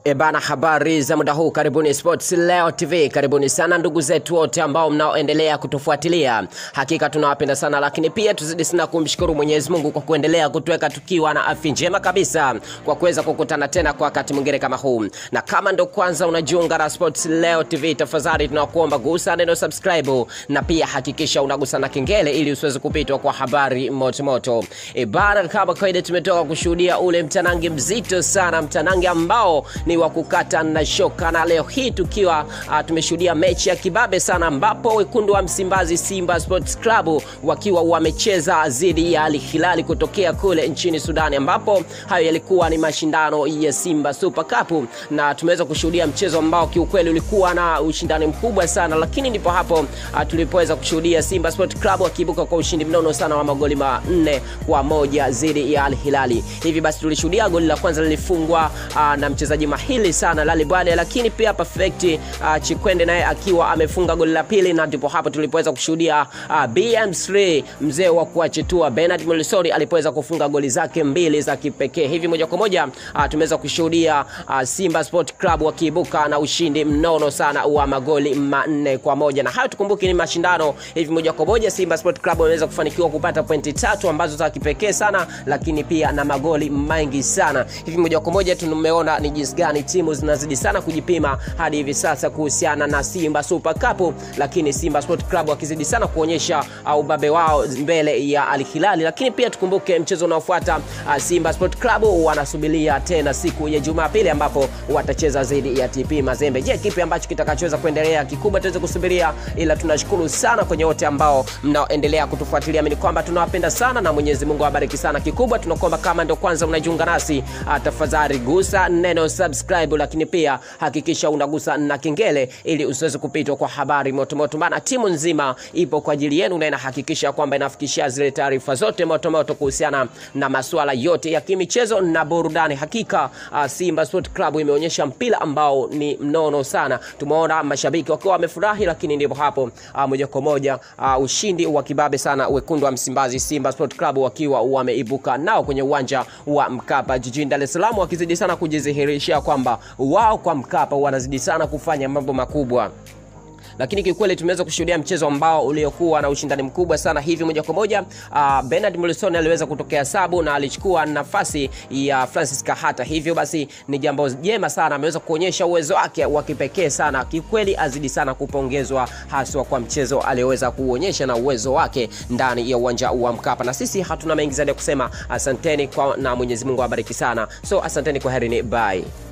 Ebana, habari za muda huu, karibuni Sports Leo TV, karibuni sana ndugu zetu wote ambao mnaoendelea kutufuatilia. Hakika tunawapenda sana, lakini pia tuzidi sana kumshukuru Mwenyezi Mungu kwa kuendelea kutuweka tukiwa na afya njema kabisa, kwa kuweza kukutana tena kwa wakati mwingine kama huu. Na kama ndo kwanza unajiunga na Sports Leo TV, tafadhali tunakuomba gusa neno subscribe, na pia hakikisha unagusa na kengele ili usiweze kupitwa kwa habari moto moto. Ebana, kama kawaida, tumetoka kushuhudia ule mtanange mzito sana, mtanange ambao ni wa kukata na shoka, na leo hii tukiwa uh, tumeshuhudia mechi ya kibabe sana, ambapo wekundu wa Msimbazi Simba Sports Club wakiwa wamecheza dhidi ya Al Hilal kutokea kule nchini Sudani, ambapo hayo yalikuwa ni mashindano ya Simba Super Cup, na tumeweza kushuhudia mchezo ambao kiukweli ulikuwa na ushindani mkubwa sana, lakini ndipo hapo uh, tulipoweza kushuhudia Simba Sports Club wakiibuka kwa ushindi mnono sana wa magoli manne kwa moja dhidi ya Al Hilali. Hivi basi tulishuhudia goli la kwanza lilifungwa uh, na mchezaji mahili sana Lali Bwale, lakini pia Perfect uh, Chikwende naye akiwa amefunga goli la pili, na ndipo hapo tulipoweza kushuhudia uh, BM3 mzee wa kuachitua Bernard Molisori alipoweza kufunga goli zake mbili za kipekee. Hivi moja kwa moja uh, tumeweza kushuhudia uh, Simba Sport Club wakiibuka na ushindi mnono sana wa magoli manne kwa moja, na hayo tukumbuke ni mashindano. Hivi moja kwa moja Simba Sport Club wameweza kufanikiwa kupata pointi tatu ambazo za kipekee sana, lakini pia na magoli mengi sana. Hivi moja kwa moja tumeona ni jinsi gani timu zinazidi sana kujipima hadi hivi sasa kuhusiana na Simba Super Cup, lakini Simba Sport Club wakizidi sana kuonyesha ubabe wao mbele ya Al Hilal. Lakini pia tukumbuke mchezo unaofuata uh, Simba Sport Club wanasubiria tena siku ya Jumapili ambapo watacheza dhidi ya TP Mazembe. Je, kipi ambacho kitakachoweza kuendelea? Kikubwa tuweze kusubiria, ila tunashukuru sana kwenye wote ambao mnaoendelea kutufuatilia. Mimi kwamba tunawapenda sana na Mwenyezi Mungu awabariki sana. Kikubwa tunakuomba kama ndio kwanza unajiunga nasi, uh, tafadhali gusa neno subscribe, lakini pia hakikisha unagusa na kengele ili usiweze kupitwa kwa habari motomoto, maana timu nzima ipo kwa ajili yenu na inahakikisha kwamba inafikishia zile taarifa zote motomoto kuhusiana na masuala yote ya kimichezo na burudani. Hakika uh, Simba Sport Club imeonyesha mpira ambao ni mnono sana. Tumeona mashabiki wakiwa wamefurahi, lakini ndipo hapo uh, moja kwa moja uh, ushindi wa kibabe sana wekundu wa Msimbazi Simba Sport Club wakiwa wameibuka nao kwenye uwanja wa Mkapa jijini Dar es Salaam wakizidi sana kujidhihirishia kwamba wao kwa Mkapa wanazidi sana kufanya mambo makubwa lakini kiukweli tumeweza kushuhudia mchezo ambao uliokuwa na ushindani mkubwa sana. Hivi moja kwa moja uh, Bernard Morrison aliweza kutokea sabu na alichukua nafasi ya Francis Kahata. Hivyo basi ni jambo jema sana, ameweza kuonyesha uwezo wake wa kipekee sana. Kiukweli azidi sana kupongezwa, haswa kwa mchezo alioweza kuonyesha na uwezo wake ndani ya uwanja wa Mkapa. Na sisi hatuna mengi zaidi ya kusema, asanteni kwa, na Mwenyezi Mungu awabariki sana. So asanteni, kwa herini, bye.